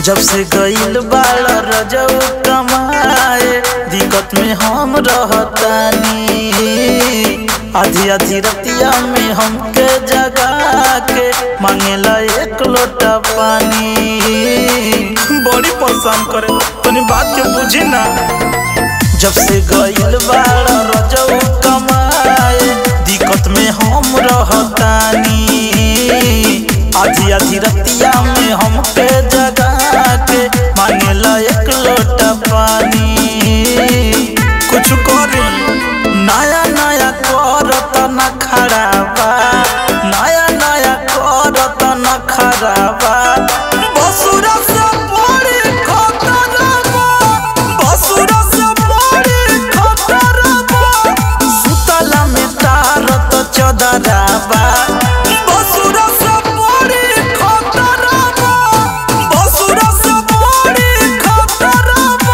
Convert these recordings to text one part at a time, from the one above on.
जब से गईल बाल रजऊ कमाए दिक्कत में हम रहतानी आधी आधी रतिया में हमके जगा के मांगेला एक लोटा पानी बड़ी परेशान करे तनी बात के बुझी ना जब से गईल बाल रजऊ कमाए दिक्कत में हम रहतानी आधी आधी रतिया में हमके जगा के मांगेला एक लोटा पानी कुछ करी नया नया करत न खराबा नया नया करत न खराबा बसुरा से बड़ी खतरबा बसुरा से बड़ी खतरबा सुतला में तारत चदराबा बसुरा से बड़ी खतरबा बसुरा से बड़ी खतरबा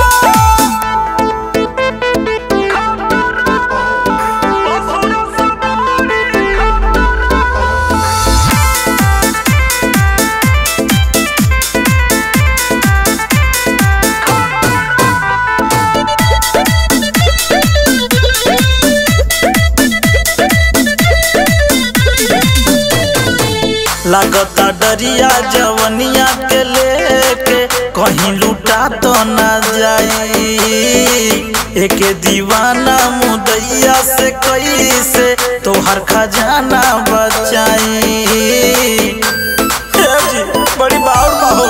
लागता डरिया जवनिया के लेके कहीं लूटा तो ना जाई एक दीवाना मुदैया से कैसे तोहर खजाना बचाई हे जी, बड़ी बाउर बाहो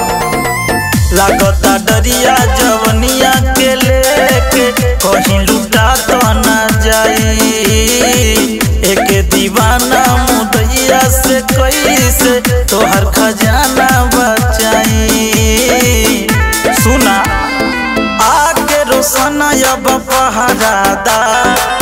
लागता डरिया जवनिया के लेके कहीं लूटा तो ना जाई एक दीवाना मुदैया से कैसे तोहर खजाना बचाई सुना आके रोशना अब पहरादा